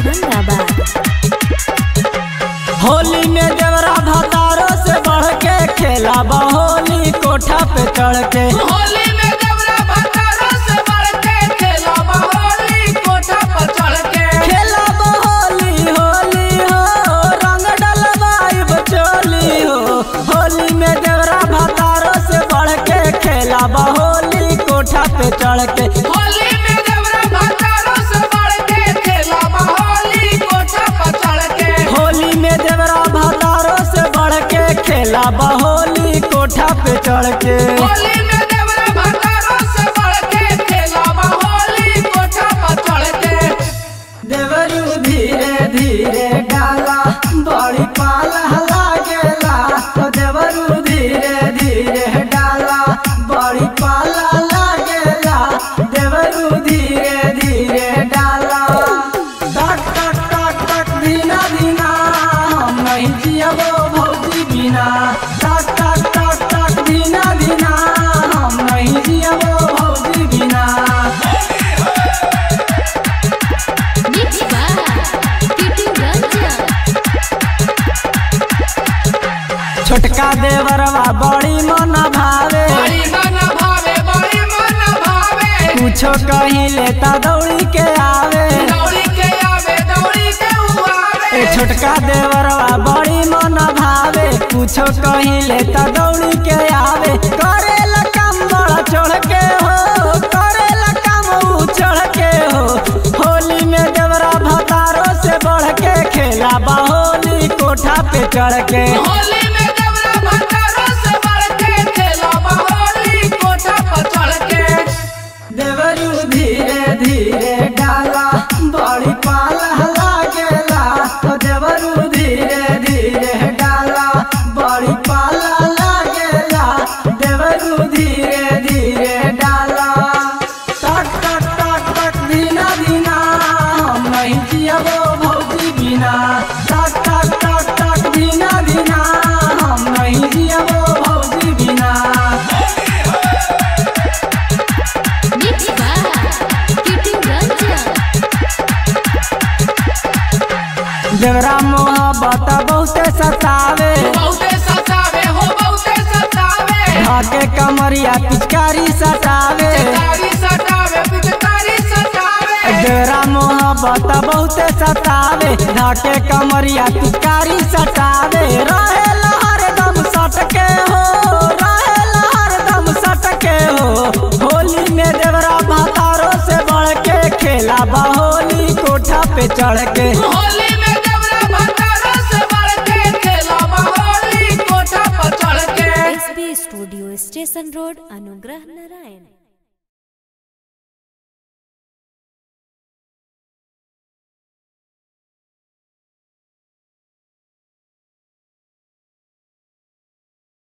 औरंगाबाद होली में देवरा भतारो से बढ़ के खेला बहोली कोठा पे चढ़ के होली में देवरा भतारो से बढ़ के खेला होली कोठा पर चढ़ के खेला बहोली होली हो रंग डलवाई बचोली हो होली में देवरा भतारो से बढ़ के खेला बहोली कोठा पे चढ़ के होली में देवरा भतारो से बढ़ के खेला होली कोठा पर चढ़ के होली में देवरा भतारो से बढ़ के खेला बहोली कोठा पे चढ़ के होली में देवरा भतारो से बढ़ के खेला होली कोठा पर चढ़ के देवरू धीरे धीरे डाला बड़ी पाला लागेला ओ देवरू धीरे धीरे डाला बड़ी पाला लागेला देवरू धीरे धीरे डाला टक टक टक टक धीना धीना हम नहीं जियबो भौजी बिना टक टक टक टक धीना धीना हम नहीं जियबो भौजी बिना मिक्स बाय टीटी रंजन छोटका देवरवा बड़ी मन भावे बड़ी मन भावे बड़ी मन भावे कुछो कहीं लेता दौड़ी के आवे दौड़ी के आवे दौड़ी के उआवे ए छोटका देवरवा बड़ी मन भावे कुछो कहीं लेता दौड़ी के आवे करेला काम बड़ा चढ़ के हो करेला काम ऊ चढ़ के हो होली में देवरा भतारो से बढ़ के खेला बाहोली कोठा पे चढ़ के होली में देवरा भतारो से बढ़ के खेला होली कोठा पर चढ़ के देवरू धीरे धीरे डाला बड़ी पाला लागेला ओ देवरू धीरे धीरे डाला बड़ी पाला लागेला देवरू धीरे धीरे डाला टक टक टक टक धीना धीना हम नहीं जियबो भौजी बिना टक टक टक टक धीना धीना हम नहीं जियबो भौजी बिना मिक्स बाय टीटी रंजन देवरा मोहब्बत बहुते सतावे बहुते सतावे हो बहुते सतावे धाके कमरिया पिचकारी सतावे पिचकारी सतावे पिचकारी सतावे देवरा मोहब्बत बहुते सतावे धाके कमरिया पिचकारी सतावे रहेला हरदम सटके हो रहेला हरदम सटके हो होली में देवरा भातारो से बढ़ के खेला बहोली कोठा पे चढ़ के होली